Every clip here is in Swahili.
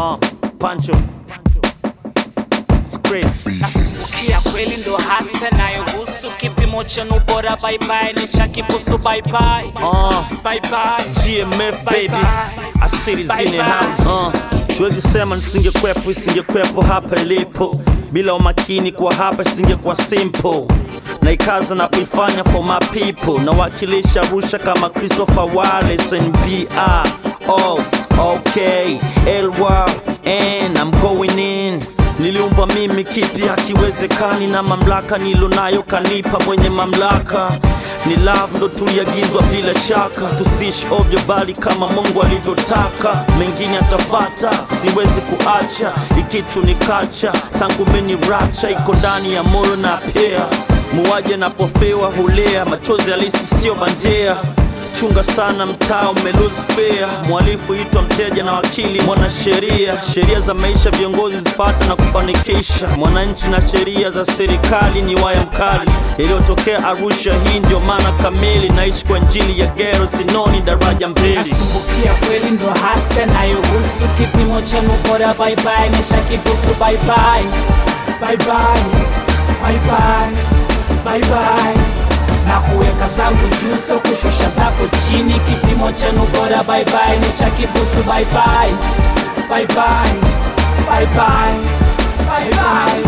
Uh, Pancho. Scripts. Nasikia kweli ndo hasa nayohusu kipimo chenu bora baibai ni cha kibusu baibai Uh, baibai GMF baby. Bye-bye. Asili zini Bye-bye. house. Uh, siwezi sema nisingekwepo isingekwepo hapa ilipo. Bila umakini kwa hapa isingekuwa simple. Naikaza na kuifanya for my people. Nawakilisha Arusha kama Christopher Wallace and VR. Oh, okay. LY and I'm going in. Niliumba mimi kipi hakiwezekani, na mamlaka nilonayo kanipa mwenye mamlaka. Ni love ndo tuliagizwa bila shaka, tusiishi ovyo bali kama Mungu alivyotaka. Mengine atafata, siwezi kuacha, ikitu ni kacha tangu meni racha iko ndani ya moyo na pea muwaje napofiwa hulea, machozi halisi sio bandia chunga sana mtaa umelose fair. Mhalifu itwa mteja na wakili mwanasheria. Sheria za maisha viongozi zifata na kufanikisha mwananchi, na sheria za serikali ni waya mkali. Iliyotokea Arusha, hii ndio maana kamili. Naishi kwa njili ya gero, sinoni daraja mbili. Nasumbukia kweli ndo hasa nayohusu kipimo chenu bora baibai ni cha kibusu baibai baibai baibai baibai na kuweka zangu juu so kushusha zako chini kipimo chenu bora baibai ni cha kibusu baibai baibai baibai baibai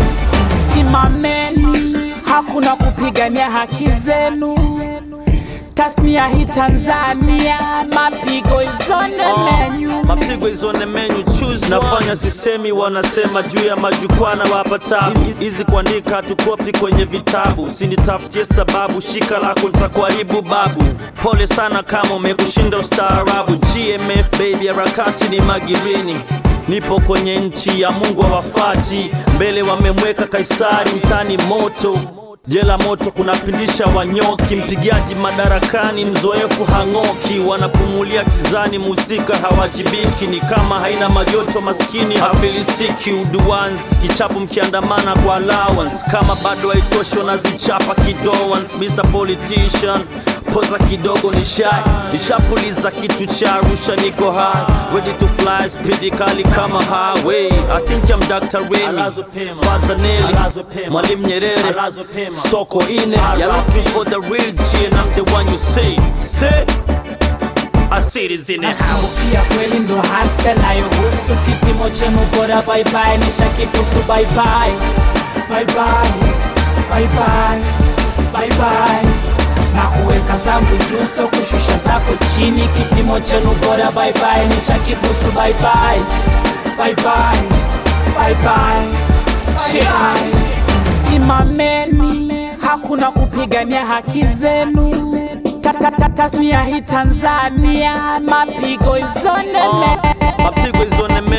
simameni hakuna kupigania haki zenu tasnia hii Tanzania mapigo izone menyu mapigo izone menyu choose nafanya sisemi wanasema juu ya majukwaa na wapa tabu hizi kuandika hatukopi kwenye vitabu sinitafutie sababu shika lako nitakuharibu babu pole sana kama umekushinda ustaarabu gmf baby harakati ni magirini nipo kwenye nchi ya mungu hawafati mbele wamemweka kaisari mtani moto Jela moto kunapindisha wanyoki, mpigaji madarakani mzoefu hang'oki, wanapumulia kizani, musika hawajibiki, ni kama haina majoto, maskini hafilisiki. Uduans kichapo mkiandamana kwa allowance, kama bado haitoshi wanazichapa kidowans. Mr Politician poza kidogo ni shy, nishapuliza kitu cha Arusha, niko high, ready to fly, speed kali kama highway. I think I'm Dr. Remy, Fazanelli, Mwalimu Nyerere, soko ine ya looking for the real G and I'm the one you see. Say, I see it in the house. Nasumbukia kweli ndo hasa nayohusu kipimo chenu bora baibai ni cha kibusu baibai baibai baibai baibai na kuweka zangu juu so kushusha zako chini kipimo chenu bora baibai ni cha kibusu baibai baibai baibai baibai simameni hakuna kupigania haki zenu Ta- ta- ta- tasnia hii Tanzania mapigo izone Uh, mapigo izone